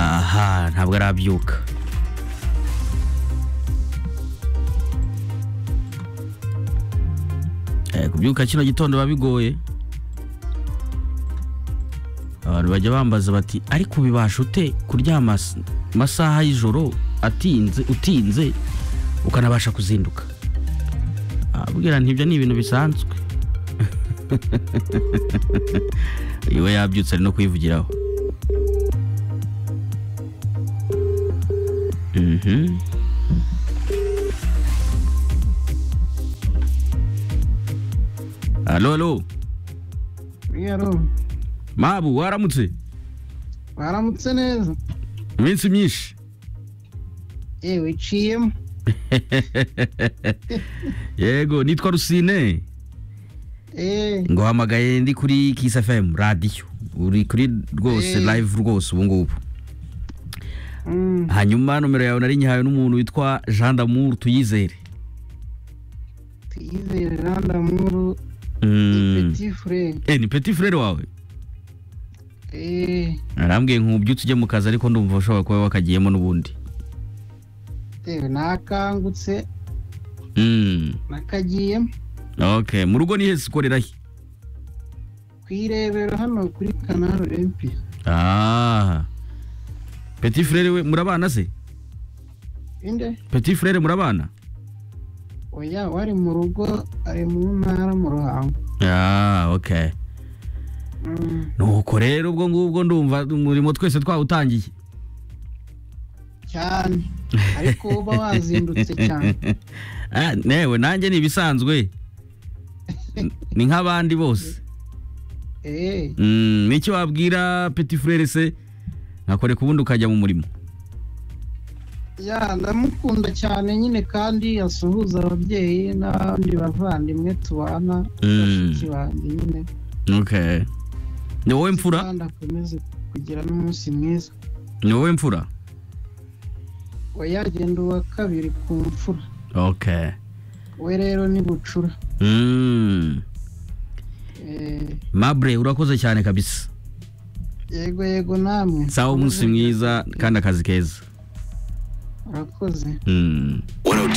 aha ntabwo arabyuka Eh, kubyuka kino gitondo biba bigoye abantu bajya bambaza bati ariko ubibasha ute kuryama s- masaha y'ijoro atinze utinze ukanabasha kuzinduka Ah, bwira nti ibyo ni ibintu bisanzwe iwe yabyutse ari no kwivugiraho Mhm. alo alo Yaro, mabu waramutse baramutse neza iminsi myinshi yewe iciyemo yego nitwa rusine Eh, nguhamagaye ndi kuri kisi fm radiyo uri kuri rwose Eh. live rwose ubu ngubu mm, hanyuma nomero yawe nari nyihawe n'umuntu witwa jean d'amour tuyizere tuyizere randamuru Mm. petit frere Eh, ni petit frere wawe eh, arambwiye nkubyutse ujye mu kazi ariko ndumva ushobora kuba wakagiyemo n'ubundi yewe nakangutse Mm. nakagiyemo okay mu rugo ni hese ukorera he ku irebero hano kuri kanaro empi ah petit frere we murabana se inde petit frere murabana oya wari mu rugo ari mu ntara mu ruhango ah okay Mm, nuko rero ubwo ngubwo ndumva umurimo twese twawutangiye cyane ariko uba wazindutse cyane Ah, newe nanjye ni ibisanzwe N- ni nk'abandi bose eh, Mm, ni iki wabwira petit frere se nkakoreka ubundi ukajya mu murimo ya ndamukunda cyane nyine kandi asuhuza ababyeyi n'abandi bavandimwe tubana Mm. bashiki banjye nyine okay ni wowe mfura kandi akomeze kugira n'umunsi mwiza ni wowe mfura wayagenda uwa kabiri ku mfura okay we rero ni bucura mm. Eh, mabre urakoze cyane kabisa yego yego namwe sawa umunsi mwiza kandi akazi keza urakoze mm. 102.7